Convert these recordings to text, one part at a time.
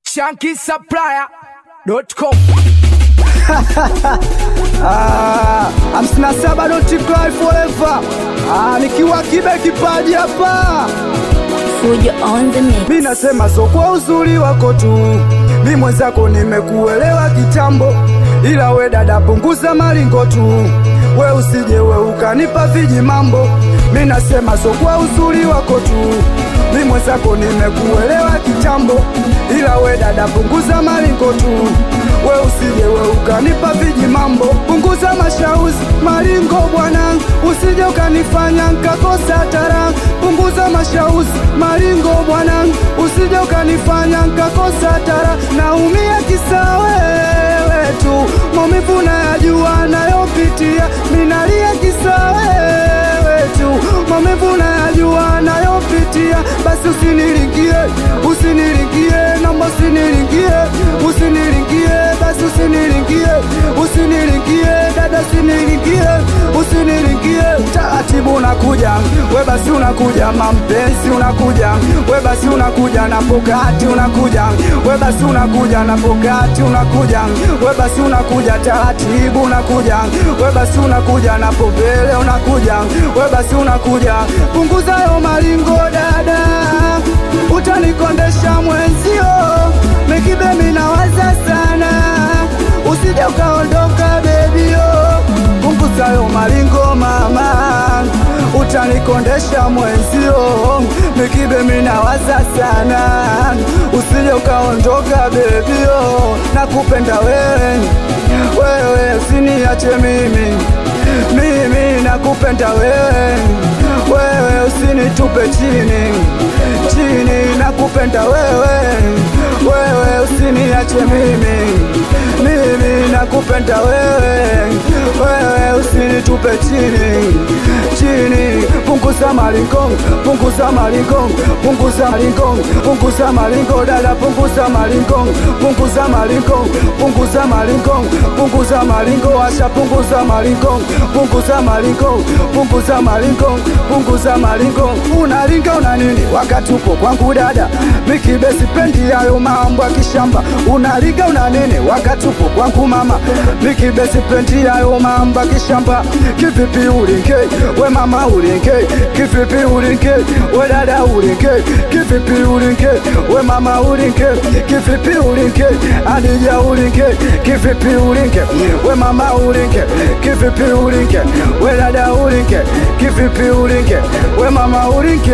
shankisupplier.com hamsini na saba don't cry forever. Ah, nikiwa kibe kipaji hapa Fujo on the mix. mi nasema so kwa uzuri wako tu, mi mwenzako nimekuelewa kitambo, ila we dada punguza maringo tu, we usije we ukanipa viji mambo. Mi nasema so kwa uzuri wako tu, mi mwenzako nimekuelewa kitambo, ila we dada punguza maringo tu, we usije we ukanipa viji mambo. Punguza mashauzi maringo bwana, usije ukanifanya nkakosa tara. Punguza mashauzi maringo bwana, usije ukanifanya nkakosa tara. Naumia kisa wewe tu, maumivu nayajua nayopitia, minalia kisa wewe tu, maumivu nayajua nayopitia. Basi usiniringie, usiniringie, naomba usiniringie, usiniringie, basi usiniringie, usiniringie, dada usiniringie, usiniringie, taratibu unakuja, we basi unakuja, mampenzi unakuja, we basi unakuja na pokati unakuja, we basi unakuja na pokati unakuja, we basi unakuja taratibu unakuja, we basi unakuja na povele unakuja, we basi unakuja, punguza yo maringo dada, utanikondesha mwenzio, mikibe minawaza sana, usije ukaondoka bebio, punguza yo maringo mama, utanikondesha mwenzio, mikibe minawaza sana, usije ukaondoka bebio, nakupenda wewe, wewe usiniache mimi, mimi nakupenda wewe, wewe usinitupe chini chini, nakupenda wewe, wewe usiniache mimi, mimi nakupenda wewe, wewe usinitupe chini chini, punguza maringo, punguza maringo, punguza maringo, punguza maringo, dada, punguza maringo, punguza maringo, punguza maringo, punguza maringo, asha, punguza maringo, punguza maringo, punguza maringo, punguza maringo. Unaringa una nini wakati upo kwangu dada? Mikibe sipendi hayo mambo ya kishamba. Unaringa una nini wakati upo kwangu mama? Mikibe sipendi hayo mambo ya kishamba. Kivipi ulinge we mama ulinge? Kivipi ulinge we dada ulinge? Kivipi ulinge we mama ulinge? Kivipi ulinge Adija ulinge? Kivipi ulinge we mama ulinge? Kivipi ulinge we dada ulinge? Kivipi ulinge we mama ulinge?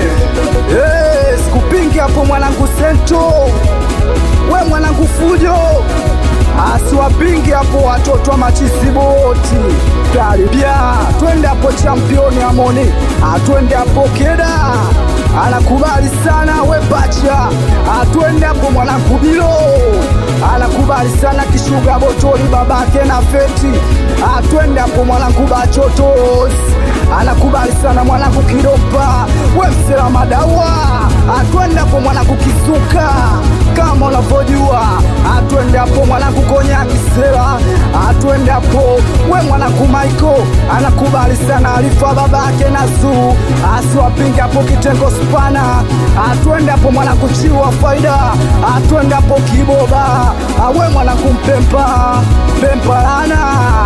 Yes, kupingi hapo mwanangu sento we mwanangu fujo asiwapingi hapo watoto wa machisiboti karibia twende hapo championi amoni atwende hapo keda anakubali sana we bacha atwende hapo mwanangu bilo anakubali sana kishuga botoli babake na feti atwende hapo mwanangu bachotos anakubali sana mwanangu kidopa we msela madawa atwende hapo mwanangu kisuka kama unavyojua atwende hapo mwanangu konya kisela atwende hapo we mwanangu maiko anakubali sana alifa babake na zuu asiwapinge hapo kitengo spana atwende hapo mwanangu chiwa faida atwende hapo kiboba awe mwanangu mpempa mpempalana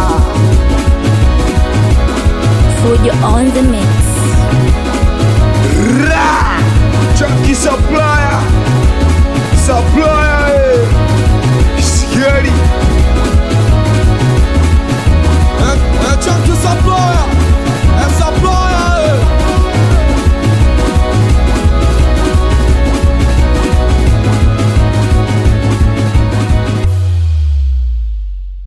Fujo on the mix. Chunky supplier Supplier